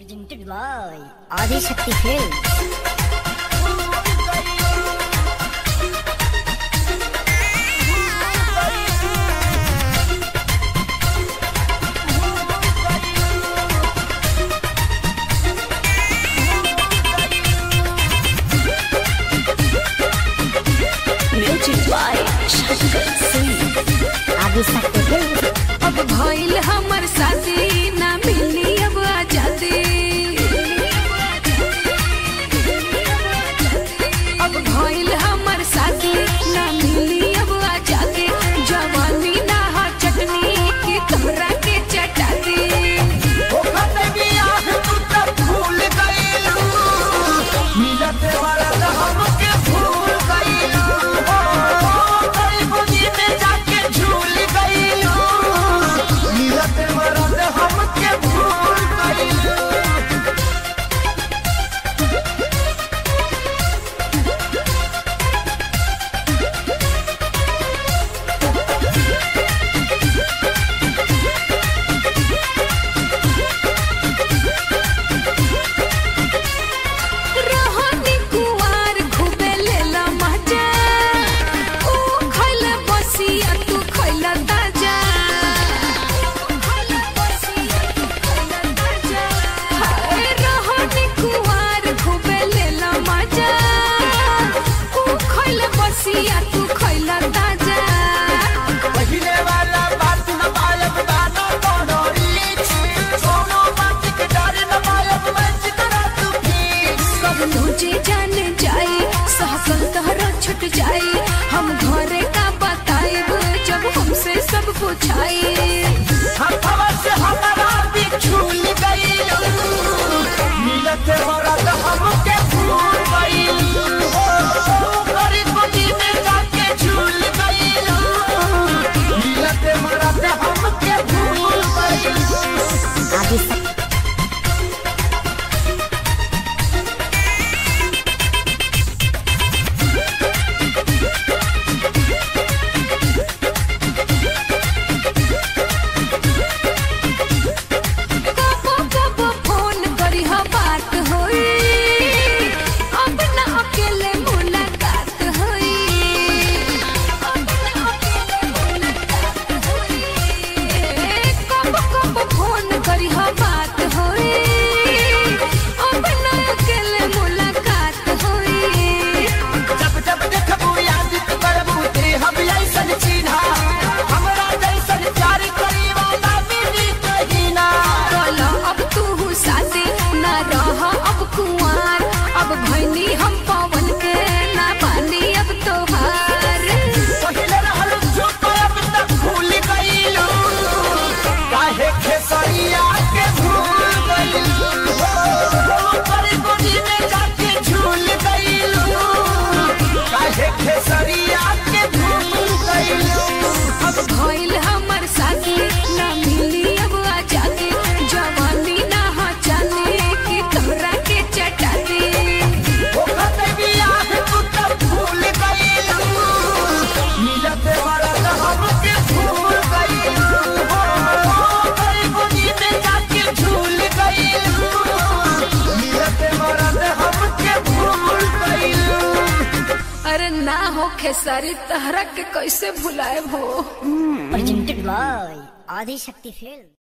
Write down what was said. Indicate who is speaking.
Speaker 1: Presented by Adi Shakti Films.
Speaker 2: Music by Shankar Singh.
Speaker 1: Adi Shakti Films.
Speaker 2: अब भइल हमर शादी ना मिली अब आजादी अब भइल हमर शादी ना मिली अब आजादी जवानी ना हा चटनी की तोहरा के चटाती रोहनी कुवार खूबे लेला मजा ऊ खइल बसिया तू खइल ताजा हाय रोहनी कुवार खूबे लेला मजा ऊ खइल बसिया तू खइल ताजा सब तुझे जान जाए सहकल तहरा छुट जाए हम घरे का बताएब जब हमसे सब पूछाए
Speaker 3: हमके भूल गइलू हो गरी गोदी में जाके झूल गइलू मिलत मरत हमके भूल गइलू
Speaker 1: Adi Shakti
Speaker 2: कबो कबो फोन करी हा बात होई अब ना अकेले मुलाकात होई अब ना अकेले मुलाकात होई कबो कबो फोन करी हा बात होई अब ना अकेले मुलाकात होई
Speaker 3: जब जब देखबू याद करबू ते हम ऐसन चिन्हा हमरा जैसन प्यार करी वाला मिली कहीं ना
Speaker 2: बोलो अब तू साथे ना रह अब कुंवार अब भैनी हम पवन के ना पानी अब तोहार
Speaker 3: पहिले रहल चुप अब तक भूल गइलू काहे खेसरिया के भूल गइलू पर गोदी में जाके झूल गइलू काहे खेसरिया के भूल गइलू
Speaker 2: अब भइल हमर साथी ना मिली अब आजादी जवानी ना हा जाने की तोहरा के चटाती अरे ना हो खेसारी तहरा के कैसे भुलाए हो
Speaker 1: Presented by Adi Shakti Films.